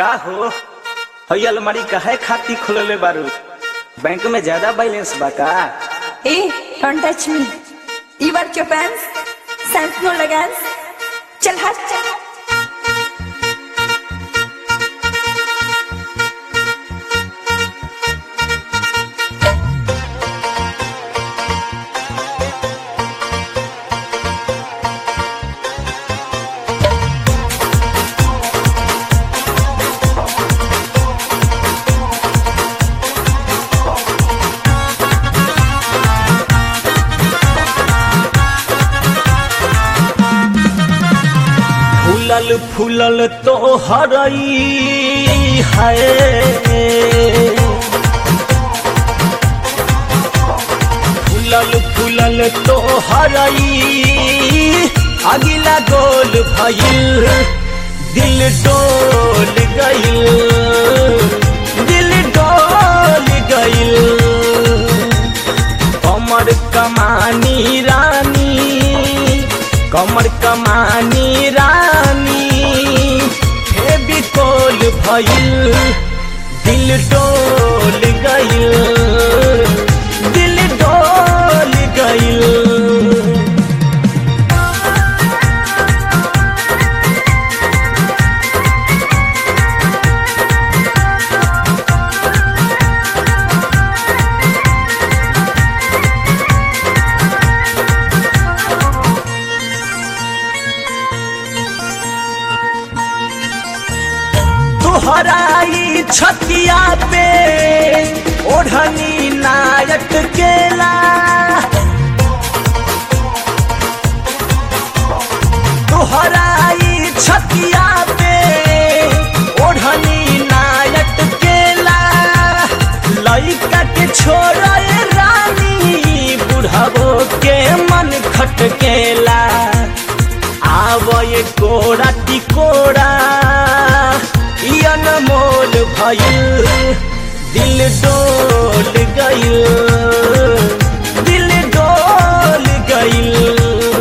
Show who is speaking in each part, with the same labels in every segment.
Speaker 1: का हो हई अलमारी काहे खाती खुलले बारू बैंक में ज्यादा बैलेंस बा का
Speaker 2: Hey, don't touch me. You wear your pants? Sans no legans? चल हट चल
Speaker 1: फूलल फूलल तो हरई है फूलल फूलल तो हरई अगिला गोल भइल दिल डोल गइल दिल डोल गइल कमर कमानी रानी कमर कमानी रानी फेबिकोल भइल दिल डोल गइल दिल डोल गइल तुहराई छतिया पे ओढ़नी नायक केला तुहराई छतिया पे ओढ़नी नायक केला लइका के छोड़ा रानी बुढ़ावो के मन खटकेला आवय कोड़ा टिकोड़ा ई अनमोल भइल दिल डोल गइल दिल डोल गइल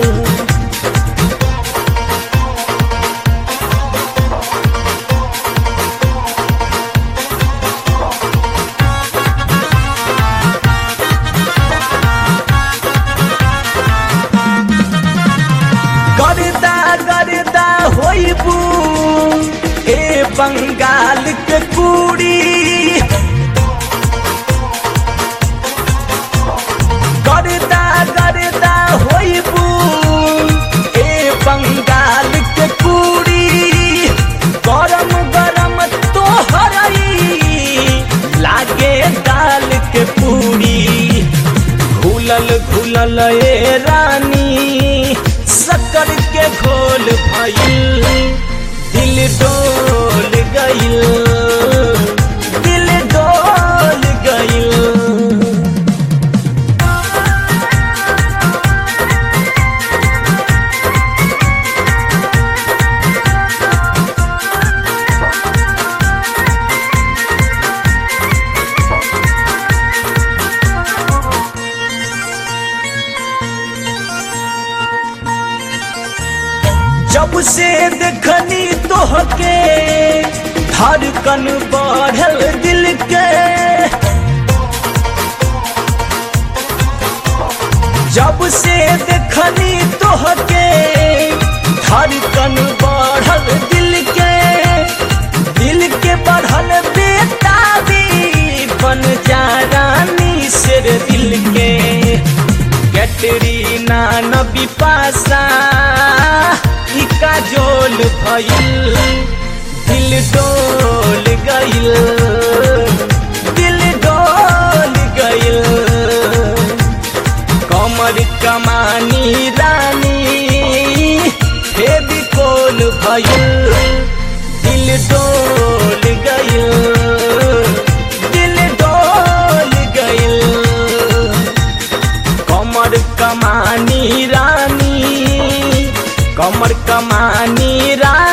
Speaker 1: गर्दा गर्दा होइबू ए बंगाल के कुड़ी गर्दा गर्दा होइबू ए बंगाल के कुड़ी गरम गरम तोहरई लागे दाल के पूरी घुलल घुलल ए रानी शक्कर के घोल भइल दिल डोल गइल दिल डोल गइल जब से देखनी तोहके धड़कन बढ़ल दिल के जब से देखनी तोहके धड़कन बढ़ल दिल के दिल के बढ़ल बेताबी बन जा रानी सिर दिल के कैटरीना न बिपाशा ई काजोल भइल दिल डोल गइल दिल डोल गइल कमर कमानी रानी फेबिकोल भइल दिल डोल गइल दिल डोल गइल कमर कमानी रानी कमर कमानी रानी